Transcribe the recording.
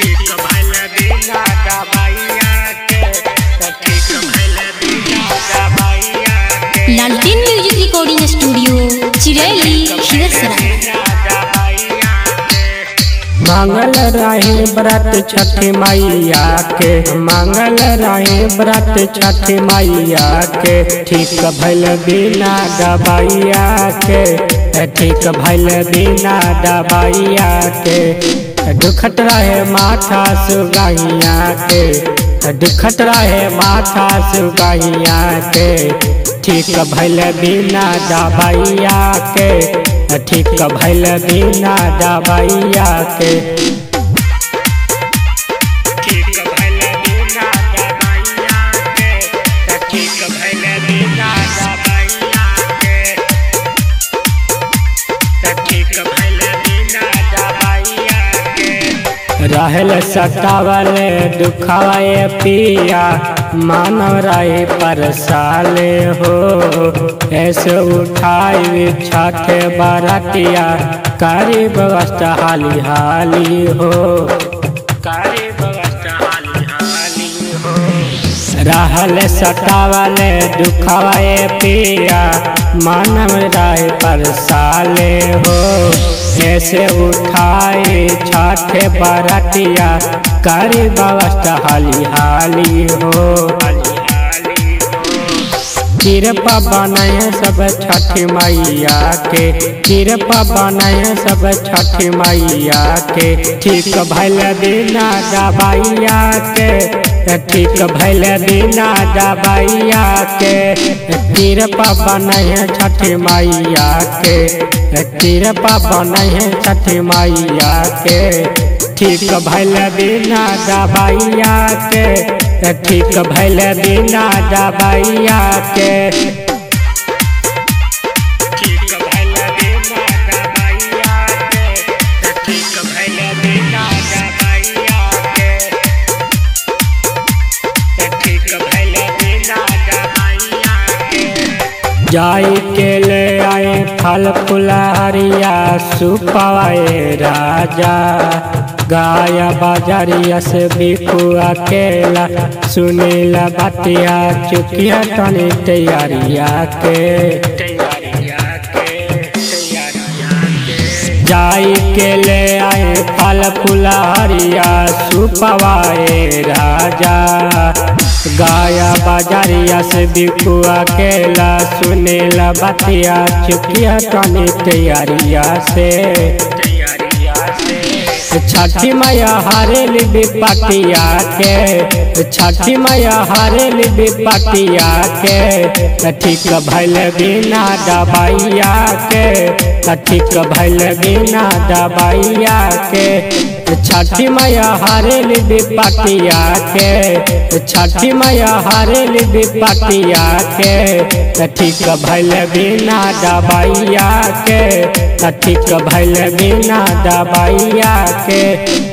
ठीक भइल बिना दवाइया के त ठीक भइल बिना दवाइया के लालटेन music recording studio Chiraili Khirsara बिना दवाइया के मांगल रहे व्रत छठी मैया के मांगल रहे व्रत छठी मैया के ठीक भइल बिना दवाइया के ठीक भइल बिना दवाइया के दुखत रहे माथा सुगैया के दुखत रहे माथा सुगैया के ठीक भइल बिना दवाइया के ठीक भइल बिना दवाइया के ठीक भइल बिना दवाइया के त ठीक भइल बिना दवाइया के त ठीक भइल बिना दवाइया के रहल सतावल दुखाए पिया मानव रहे परसाले हो ऐसे उठाई छठ बरतिया करी व्यवस्था हाली हाली हो कारी व्यवस्था हाली हाली हो रहल सतावल दुखाए पिया मानव रहे परसाले हो ऐसे उठाए छठ बरतिया करी व्यवस्था हाली हाली हो हाली हाली हो कृपा बनाए सब छठ मैया के कृपा बनाए सब छठ मैया के ठीक भैल बिना दवाइया के ठीक भैल बिना दवाइया के कृपा बनाए छठ मैया के कृपा बनाए छठ मैया के ठीक भैल बिना दवाइया के ठीक भैल बिना दवाइया के ठीक भइल बिना दवाइया के त ठीक भइल बिना दवाइया के त ठीक भइल बिना दवाइया के जाई के ले आए फल फुलहरिया सुपवाए राजा गाया बाजारिया से बिकू अकेला सुनीला बतिया चुकिया तनी तैयारिया के तैयारिया के तैयारिया के जाई के ले आए फल फुलहरिया सुपवाए राजा गाया बाजारिया से बिकू अकेला सुनीला बतिया चुकिया तनी तैयारिया से तैयारिया से छठी मैया हरेल विपटिया के छठी मैया हरेल विपटिया के ठीक भैल बिना दवाइया के ठीक भैल बिना दवाइया के छठी मैया हरेल विपटिया के छठी मैया हरेल विपटिया के ठीक भैल बिना दवाइया के ठीक भैल बिना दवाइया के